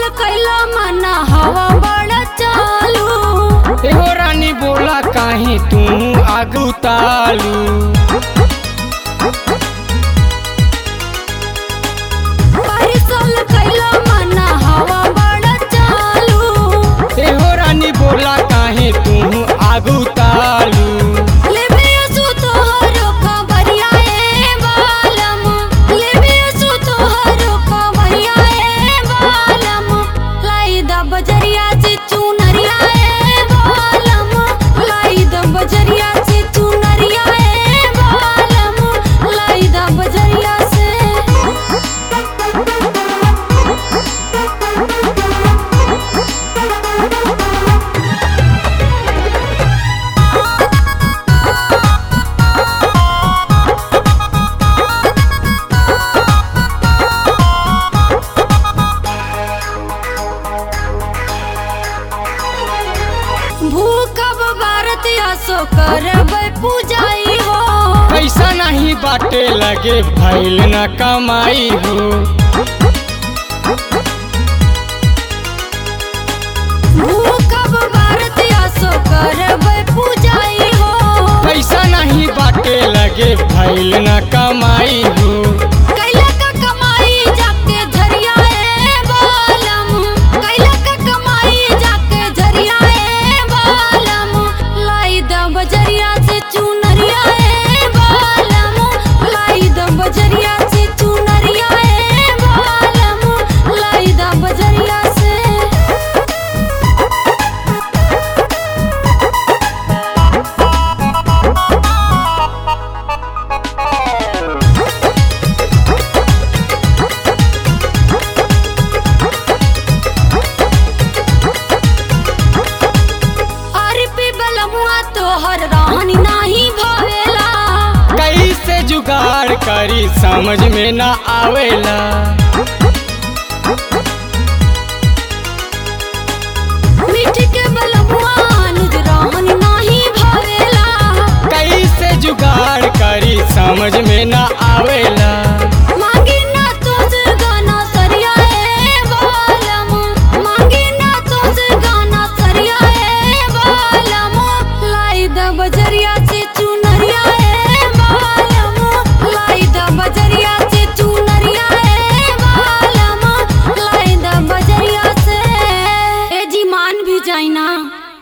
कैला मना हवा बड़ा चालू एहो रानी बोला काहे तू आगू तालू परिसल कैला मना हवा बड़ा चालू एहो रानी बोला काहे तू आगू तालू लेबे असु तोहरो खबरिया ए बालम लेबे असु तोहरो खबरिया ए बालम लाई द बजरिया से चुनरिया ए बालम लाई द बजरिया से चुनरिया ए बालम लाई द बजरिया से भूखब भारत असो करब पूजाई हो पैसा नहीं बाटे लगे भैल न कमाई हो भूखब भारत असो करब पूजाई हो पैसा नहीं बाटे लगे भैल न कमाई हो कैला का कमाई जाके झरिया ए बालम कैला का कमाई जाके झरिया ए बालम लाई द बजरिया से चुनरिया ए बालम लाई द बजरिया से चुनरिया ए बालम लाई द बजरिया से अरबी बलमुआ तोहर रानी नाही भवेला कैसे जुगाड़ करी समझ में न आवेला